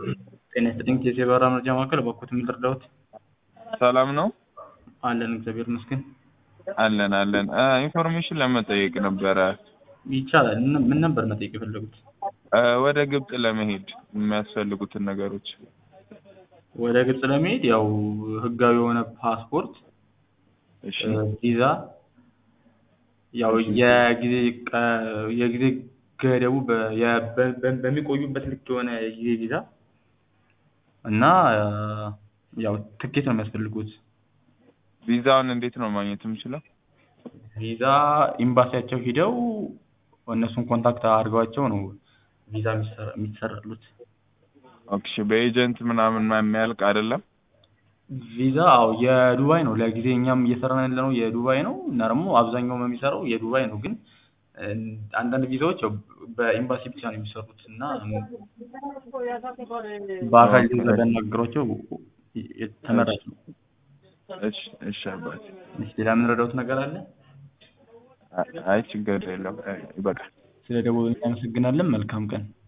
ጤና ይስጥልኝ የዜባራ መረጃ ማዕከል በኩት የምትረዳውት ሰላም ነው አለን እግዚአብሔር ይመስገን አለን አለን እ ኢንፎርሜሽን ለመጠየቅ ነበረ ይቻላል ምን- ምን ነበር መጠየቅ የፈለጉት እ ወደ ግብጽ ለመሄድ የሚያስፈልጉትን ነገሮች ወደ ግብጽ ለመሄድ ያው ህጋዊ የሆነ ፓስፖርት እሺ እ ቪዛ ያው የጊዜ ቀ- የጊዜ ገደቡ በ- የ- በ- በ- በሚቆዩበት ልክ የሆነ የጊዜ ቪዛ እና እ ያው ትኬት ነው የሚያስፈልጉት ቪዛውን እንዴት ነው ማግኘት የምችለው ቪዛ ኤምባሲያቸው ሂደው እነሱን ኮንታክት አድርገዋቸው ነው ቪዛ የሚሰራ- የሚሰራሉት ኦኬ በኤጀንት ምናምን የሚያልቅ አይደለም ቪዛ አዎ የዱባይ ነው ለጊዜ እኛም እየሰራን ያለ ነው የዱባይ ነው እና ደግሞ አብዛኛውም የሚሰራው የዱባይ ነው ግን እ አንዳንድ ቪዛዎች ያው በኤምባሲ ብቻ ነው የሚሰሩት እና በአካል ጊዜ ቢያናግሯቸው ተመራጭ ነው እሺ እሺ አባቴ እሺ ሌላ የምንረዳውት ነገር አለ አይ ችግር የለም እ ይበቃል ስለ ደቡብ እናመሰግናለን መልካም ቀን